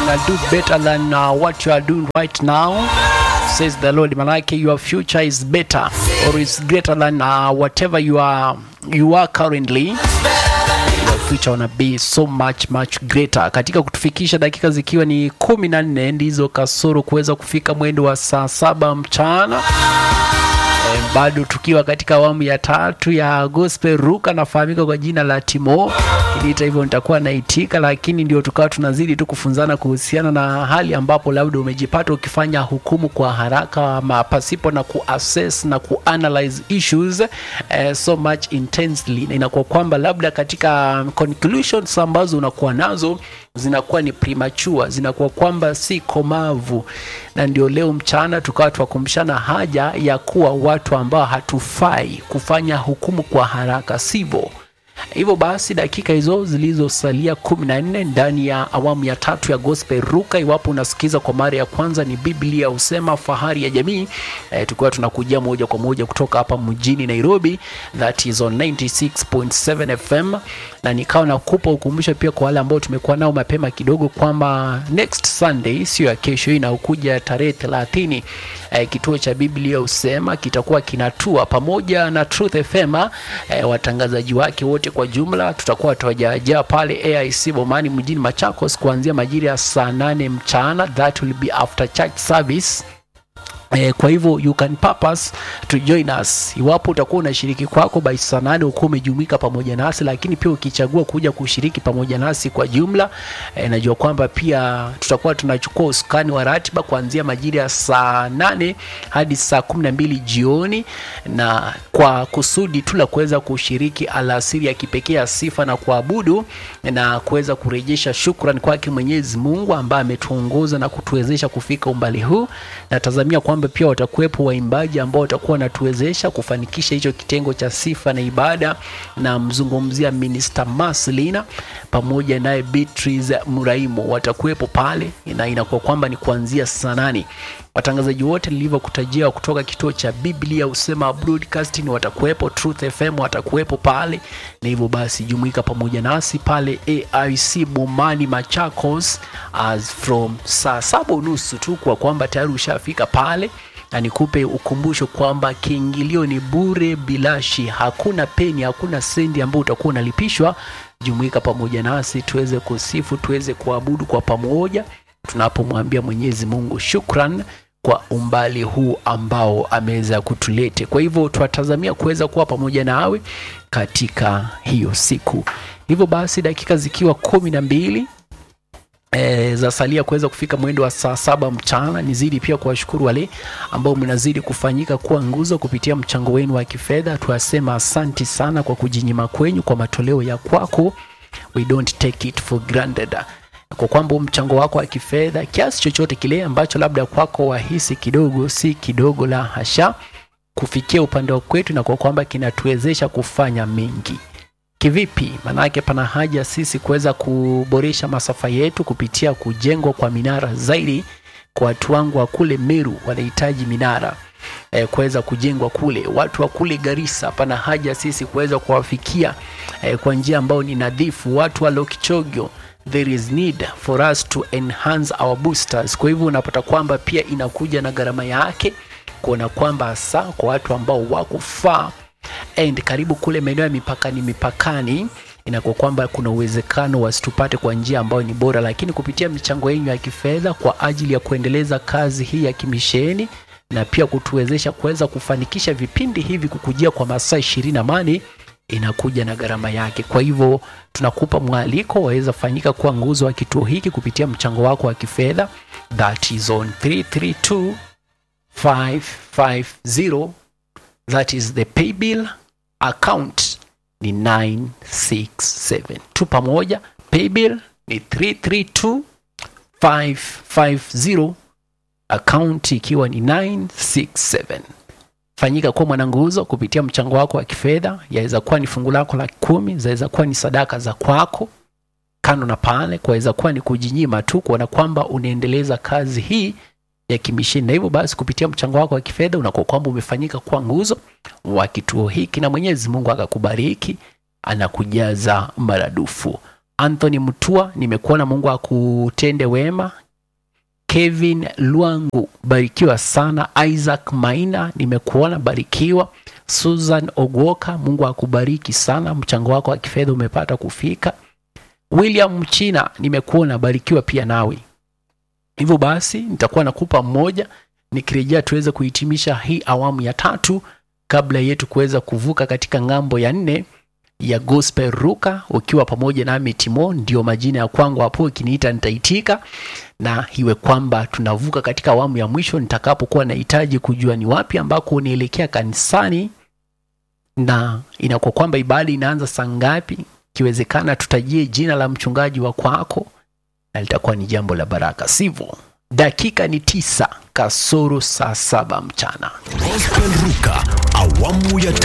gonna do better than uh, what you are doing right now says the Lord. Manake your future is better or is greater than uh, whatever you are you are currently your future wanna be so much much greater. Katika kutufikisha dakika zikiwa ni kumi na nne ndizo kasoro kuweza kufika mwendo wa saa saba mchana Eh, bado tukiwa katika awamu ya tatu ya gospel ruka nafahamika kwa jina la timo kiliita hivyo nitakuwa naitika lakini ndio tukawa tunazidi tu kufunzana kuhusiana na hali ambapo labda umejipata ukifanya hukumu kwa haraka ama pasipo na kuassess na kuanalyze issues eh, so much intensely na inakuwa kwamba labda katika conclusions ambazo unakuwa nazo zinakuwa ni premature zinakuwa kwamba si komavu na ndio leo mchana tukawa twakumshana haja ya kuwa watu ambao hatufai kufanya hukumu kwa haraka sivyo hivyo basi dakika hizo zilizosalia kumi na nne ndani ya awamu ya tatu ya gospel ruka iwapo unasikiza kwa mara ya kwanza ni biblia husema fahari ya jamii e, tukiwa tunakujia moja kwa moja kutoka hapa mjini nairobi that is on 96.7 fm na nikawa nakupa ukumbusho pia kwa wale ambao tumekuwa nao mapema kidogo kwamba next sunday sio ya kesho hii inaokuja tarehe 30 eh, kituo cha biblia husema kitakuwa kinatua pamoja na truth fm eh, watangazaji wake wote kwa jumla tutakuwa tuwajaajaa pale aic bomani mjini machakos kuanzia majira ya saa 8 mchana that will be after church service Eh, kwa hivyo you can purpose to join us iwapo utakuwa unashiriki kwako by saa nane ukuwa umejumuika pamoja nasi lakini pia ukichagua kuja kushiriki pamoja nasi kwa jumla eh, najua kwamba pia tutakuwa tunachukua usukani wa ratiba kuanzia majira ya saa nane hadi saa kumi na mbili jioni na kwa kusudi tu la kuweza kushiriki alasiri ya kipekee ya sifa na kuabudu na kuweza kurejesha shukrani kwake mwenyezi mungu ambaye ametuongoza na kutuwezesha kufika umbali huu natazamia kwamba pia watakuwepo waimbaji ambao watakuwa wanatuwezesha kufanikisha hicho kitengo cha sifa na ibada na mzungumzia minister maslina pamoja naye beatrice muraimo watakuwepo pale na inakuwa kwamba ni kuanzia saa nane watangazaji wote nilivyokutajia kutoka kituo cha biblia usema broadcasting watakuwepo truth fm watakuwepo pale na hivyo basi jumuika pamoja nasi pale aic bomani machakos as from saa saba unusu tu kwa kwamba tayari ushafika pale na nikupe ukumbusho kwamba kiingilio ni bure bilashi hakuna peni hakuna sendi ambao utakuwa unalipishwa jumuika pamoja nasi tuweze kusifu tuweze kuabudu kwa pamoja tunapomwambia mwenyezi mungu shukran kwa umbali huu ambao ameweza kutulete kwa hivyo twatazamia kuweza kuwa pamoja nawe katika hiyo siku hivyo basi dakika zikiwa kumi na mbili E, za salia kuweza kufika mwendo wa saa saba mchana nizidi pia kuwashukuru wale ambao mnazidi kufanyika kuwa nguzo kupitia mchango wenu wa kifedha tuwasema asanti sana kwa kujinyima kwenyu kwa matoleo ya kwako we don't take it for granted kwa kwamba mchango wako wa kifedha kiasi chochote kile ambacho labda kwako wahisi kidogo si kidogo la hasha kufikia upande wa kwetu na kwa kwamba kinatuwezesha kufanya mengi kivipi maanake pana haja sisi kuweza kuboresha masafa yetu kupitia kujengwa kwa minara zaidi kwa watu wangu wa kule meru wanahitaji minara e, kuweza kujengwa kule watu wa kule garisa pana haja sisi kuweza kuwafikia e, kwa njia ambayo ni nadhifu watu wa lokichogyo there is need for us to enhance our boosters kwa hivyo unapata kwamba pia inakuja na gharama yake kuona kwamba hasa kwa watu ambao wako faa and karibu kule maeneo ya mipakani mipakani inakuwa kwamba kuna uwezekano wasitupate kwa njia ambayo ni bora lakini kupitia michango yenu ya kifedha kwa ajili ya kuendeleza kazi hii ya kimisheni na pia kutuwezesha kuweza kufanikisha vipindi hivi kukujia kwa masaa ishirini na mane inakuja na gharama yake kwa hivyo tunakupa mwaliko waweza fanyika kuwa nguzo wa kituo hiki kupitia mchango wako wa kifedha that is on 332 550 that is the paybill account ni 967 tu pamoja paybill ni 332550 account ikiwa ni 967 fanyika kuwa mwananguzo kupitia mchango wako wa kifedha yaweza kuwa ni fungu lako la kumi zaweza kuwa ni sadaka za kwako kando na pale kwaweza kuwa ni kujinyima tu kuona kwamba unaendeleza kazi hii ya kimisheni na hivyo basi kupitia mchango wako wa kifedha unakuwa kwamba umefanyika kuwa nguzo wa kituo hiki na mwenyezi mungu akakubariki anakujaza maradufu Anthony Mutua, nimekuona, Mungu akutende wema. Kevin Lwangu, barikiwa sana. Isaac Maina, nimekuona, barikiwa. Susan Ogwoka, Mungu akubariki sana, mchango wako wa kifedha umepata kufika. William Mchina, nimekuona, barikiwa pia nawe. Hivyo basi nitakuwa nakupa mmoja nikirejea tuweze kuhitimisha hii awamu ya tatu kabla yetu kuweza kuvuka katika ng'ambo ya nne ya gospel ruka ukiwa pamoja nami Timo, ndio majina ya kwangu hapo, ikiniita nitaitika, na iwe kwamba tunavuka katika awamu ya mwisho nitakapokuwa nahitaji kujua ni wapi ambako unaelekea kanisani na inakuwa kwamba ibada inaanza saa ngapi. Ikiwezekana tutajie jina la mchungaji wa kwako, na litakuwa ni jambo la baraka, sivyo? Dakika ni tisa kasoro saa saba mchana. Gospel Ruka awamu ya